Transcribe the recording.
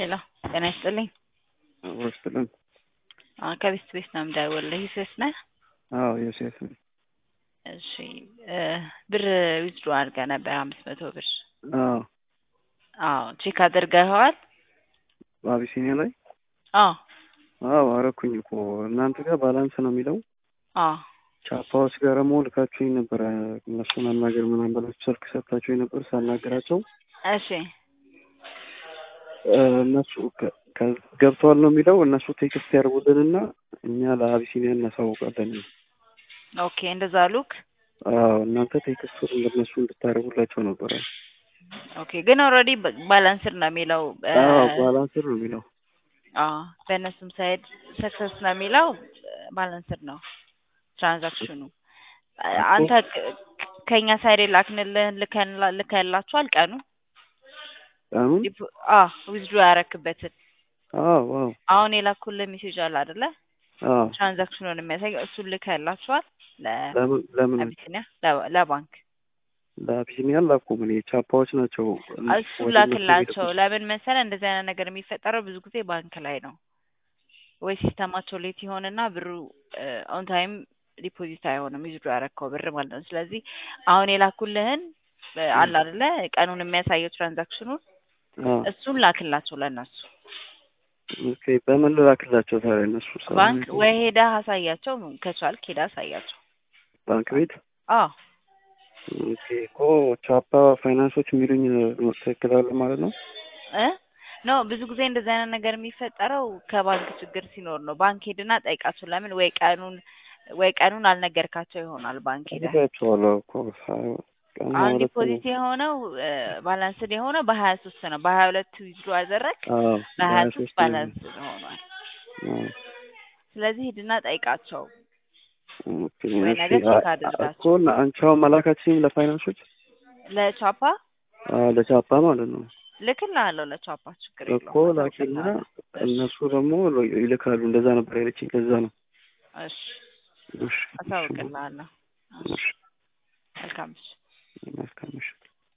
ሄሎ ጤና ይስጥልኝ። ወስጥልን አዎ ከቤት ቤት ነው የምደውልልህ። ዮሴፍ ነህ? አዎ ዮሴፍ ነኝ። እሺ ብር ዊዝድሮ አድርገህ ነበር አምስት መቶ ብር። አዎ አዎ ቼክ አድርገኸዋል? በአቢሲኒያ ላይ አዎ አዎ አረኩኝ እኮ እናንተ ጋር ባላንስ ነው የሚለው አዎ ቻፓዎች ጋር ደግሞ ልካችሁኝ ነበረ እነሱን አናገር ምናምን ብላችሁ ስልክ ሰጥታችሁኝ ነበር ሳናገራቸው እሺ እነሱ ከ- ከ- ገብተዋል ነው የሚለው እነሱ ቴክስት ያደርጉልንና እኛ ለአቢሲኒያ እናሳውቃለን። ኦኬ እንደዛ ሉክ አዎ እናንተ ቴክስት ለእነሱ እንድታደርጉላቸው ነበረ። ኦኬ ግን ኦልሬዲ ባላንስድ ነው የሚለው እ፣ አዎ ባላንስር ነው የሚለው አዎ በእነሱም ሳይድ ሰክሰስ ነው የሚለው ባላንስድ ነው ትራንዛክሽኑ። አንተ ከ- ከእኛ ሳይድ የላክንልህን ልከንላ- ልከንላችኋል ቀኑ አሁን ዊዝድሮ ያረክበትን አዎ አዎ አሁን የላኩልህ ሜሴጅ አለ አይደለ? አዎ ትራንዛክሽኑን የሚያሳይ እሱን ልከንላችኋል ለምን ለምን ለአቢሲኒያ ለ- ለባንክ ለአቢሲኒያ ላኩም እኔ ቻፓዎች ናቸው እሱ ላክላቸው። ለምን መሰለ እንደዚህ አይነት ነገር የሚፈጠረው ብዙ ጊዜ ባንክ ላይ ነው ወይ ሲስተማቸው ሌት ይሆንና ብሩ ኦን ታይም ዲፖዚት አይሆንም ዊዝድሮ ያረከው ብር ማለት ነው። ስለዚህ አሁን የላኩልህን እ፣ አለ አይደለ ቀኑን የሚያሳየው ትራንዛክሽኑን አዎ እሱን ላክላቸው ለእነሱ ኦኬ በምን ልላክላቸው ታዲያ እነሱ ሰው ባንክ ወይ ሄደህ አሳያቸው ከቻልክ ሄደህ አሳያቸው። ባንክ ቤት አዎ ኦኬ እኮ ቻፓ ፋይናንሶች የሚሉኝ ትክክል አለ ማለት ነው እ ኖ ብዙ ጊዜ እንደዚህ አይነት ነገር የሚፈጠረው ከባንክ ችግር ሲኖር ነው። ባንክ ሄድና ጠይቃቸው። ለምን ወይ ቀኑን ወይ ቀኑን አልነገርካቸው ይሆናል ባንክ ሄደህ አድርጋቸዋለሁ እኮ ሳይሆን ቀኑ አሁን ማለት ዲፖዚት የሆነው ባላንስድ የሆነው በሀያ ሶስት ነው። በሀያ ሁለት ዊዝድሮ አደረግ አዎ በሀያ በሀያ ሶስት ሶስት ባላንስድ ሆኗል። አዎ ስለዚህ ሂድና ጠይቃቸው ኦኬ ወይ እሺ ነገር ቼክ አድርጋቸው። እኮ እና አንቺ አሁን መላካችንም ለፋይናንሶች ለቻፓ አዎ ለቻፓ ማለት ነው ልክልሃለሁ። ለቻፓ ችግር እኮ የለውም። ላኪና አሳውቅልሃለሁ። እነሱ ደግሞ ይልካሉ እንደዛ ነበር ያለችኝ ለዛ ነው እሺ እሺ አሳውቅልሃለሁ። እሺ መልካም እሺ መልካም እሺ